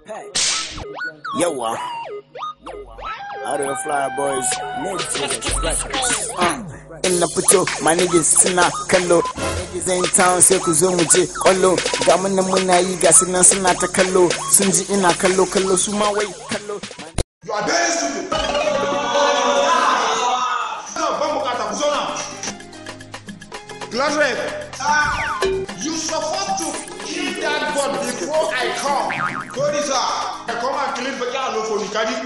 Yawa. Arewa Fly Boys, Native Records. Uh, In na fito, my niggas suna kallo. Niggas in town sai ku zo mu je kwallo. Ga mu nan muna yi ga su nan suna ta kallo. Sun ji ina kallo kallo su ma wai kallo. You are very stupid. No, ban bukata ku zo nan. Glass rep. You supposed to kill that god before I come. Kodi sir, I come and clean baki alo for me, kadi.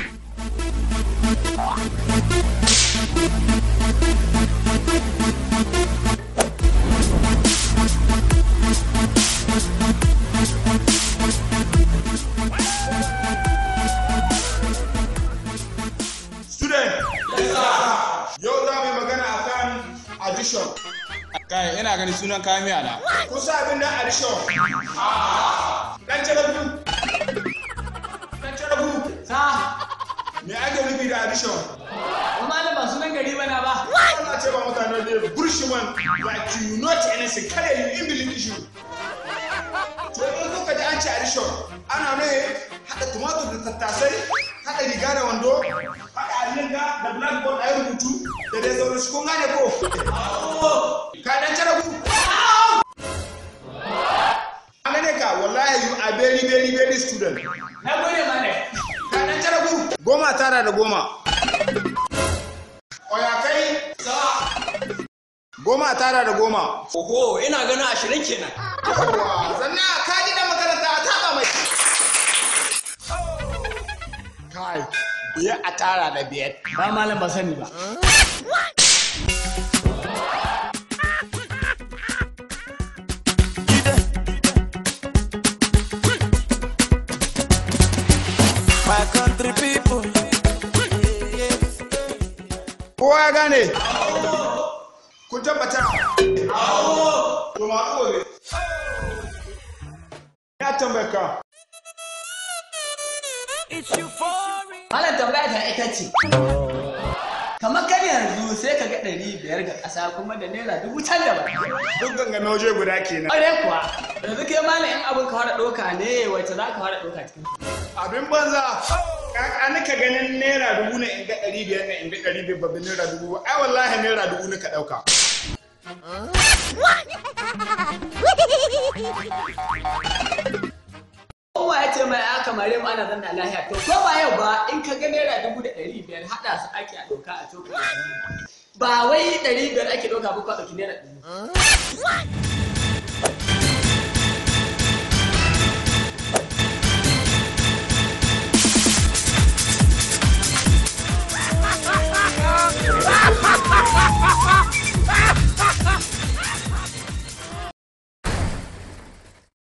Student. Yau za mu yi magana akan addition. Kai, ina ganin sunan kayan miya na. Kun sa abin da addition? Dan jarabu. Dan jarabu. Sa, Me ake nufi da addition? wa malam ba sunan gari bana ba. Ana ce ba mutane da burshiman like you not anything kada you in believe issue. To in kuka ji an ce addition ana ne haɗa tumatur da tattasai haɗa riga da wando haɗa alinga da blackboard a yi rubutu da dai sauran su kun gane ko? Ka dan jarabu. An gane ka wallahi you are very very very student. Na gode malam. Ka dan jarabu. Goma tara da goma. Oya kai. Goma tara da goma. Oho, ina ganin ashirin kenan. Yawwa, sannan ka ji da makaranta a taɓa mai. Kai, biyar a tara da biyar. Ba malam ba sani ba. My country people. Kowa ya gane? Kun tabbata? To ma gobe. Ya tambaye ka. Malam tambaya ta ita ce. Kamar kan yanzu sai ka ga ɗari biyar ga ƙasa kuma da naira dubu can da ba. Duk gangame waje guda kenan. Ƙware kuwa, yanzu kai malam in abin ka fara ɗauka ne wacce za ka fara ɗauka cikin. Abin banza. Kaka nika ganin naira dubu ne in ga ɗari biyar ne in ga ɗari biyar babban naira dubu ba. Ai wallahi naira dubu ne ka ɗauka. Kowa ya ce mai aka mare mu ana zanna lahiya to ko ba yau ba in ka ga naira dubu da ɗari biyar haɗa su ake a ɗauka a coka. Ba wai ɗari biyar ake ɗauka ba ko a ɗauki naira ɗari.